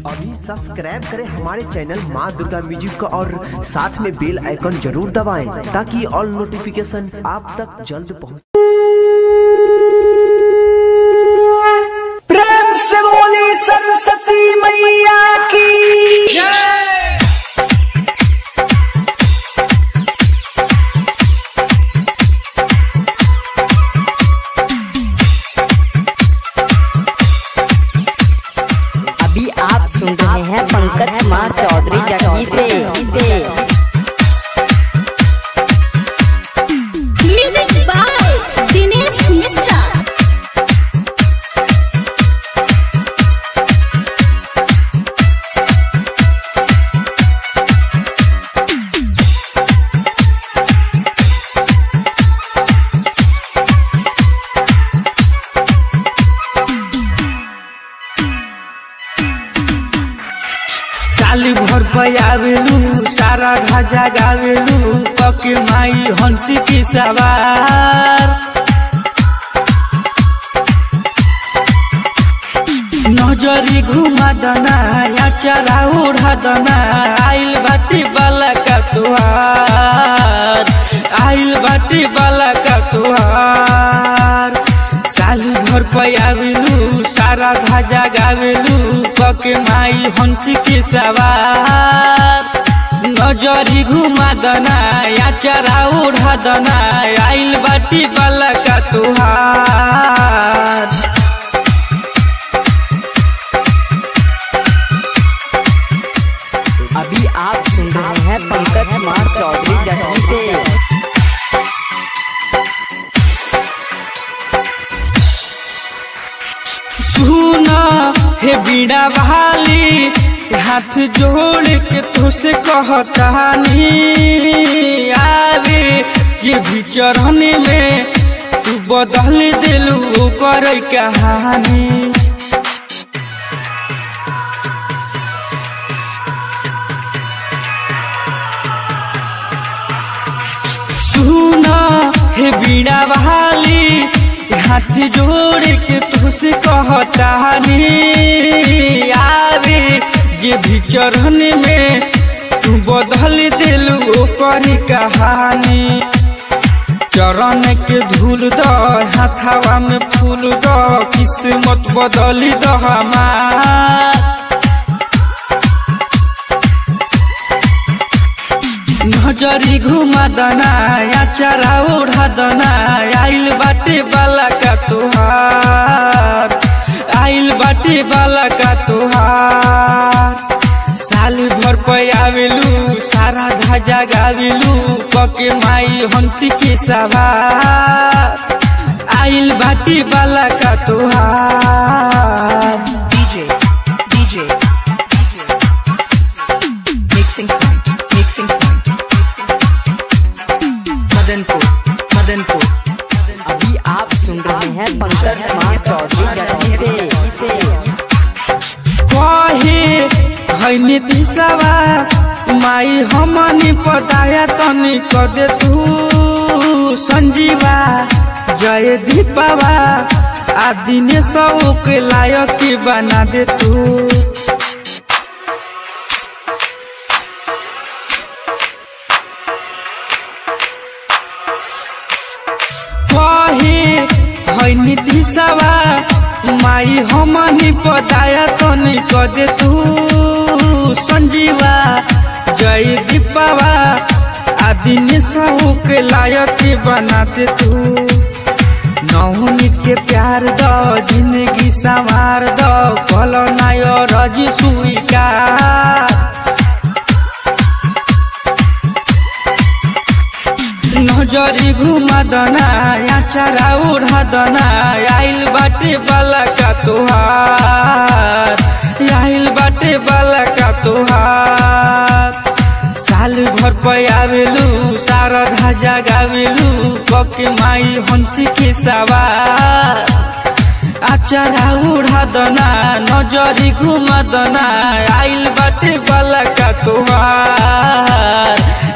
अभी सब्सक्राइब करें हमारे चैनल माँ दुर्गा म्यूजिक को और साथ में बेल आइकन जरूर दबाएं ताकि ऑल नोटिफिकेशन आप तक जल्द पहुंच प्रेम से बोली सरस्वती मैया की अभी आप सुन रहे हैं पंकज कुमार चौधरी जटकी से से म्यूजिक बाय दिनेश मिश्रा साली भर पयावेलू सारा ढाजा गावेलू पके माई हंसी की सवार नजरी घुमा दना या चला उड़ा दना आइल बाटी बाला का तुहार आइल बाटी बाला का तुहार साली भर पयावेलू सारा धाजा गावेलू पके माई हंसी के सवार नजरी घुमा दना या चरा उड़ा दना आइल बाटी बाला का तुहार अभी आप सुन रहे हैं पंकज कुमार चौधरी जटकी से सुना हे बीड़ा वाली हाथ जोड़ के तुझसे कहतानी आवे जे भी चरण में तू बदल दिलू कर कहानी सुना हे बीड़ा वाली हाथ जोड़ के तुझसे कहतानी आवे जे भी चरण में तू बदल दिलू कर कहानी चरण के धूल द हाथावा में फूल द किस्मत बदली द हमार नजरी घुमा दना या चरा उड़ा दना आइल बाटे बाला का तुहार आइल बाटे बाला का तुहार साल भर पयावेलू सारा धाजा गावेलू पके माई हंसी के सवार आइल बाटे बाला का तुहार DJ, DJ, mixing point, mixing point, Madanpur, Madanpur, अभी आप सुन रहे हैं पंकज कुमार चौधरी जटकी से से कहे है नीतिशवा माई हमनी पताया तनी क दे तू संजीवा जय दीपावा आ दिनेश के लायक के बना दे तू कहे है नीतिशवा माई हमनी पताया तनी क दे तू संजीवा जय दीपावा आ दिनेश के लायक के बना दे तू नवनीत के प्यार द जिंदगी संवार द कल नाय रजी स्वीकार नजरी घुमा दना या चरा उड़ा दना आइल बाटे बाला का तुहार आइल बाटे बाला का तुहार साल भर पयावेलू सारा धाजा गावेलू पके माई हंसी के सवार आचारा उड़ा दना नजरी घुमा दना आइल बाटे बाला का तुहार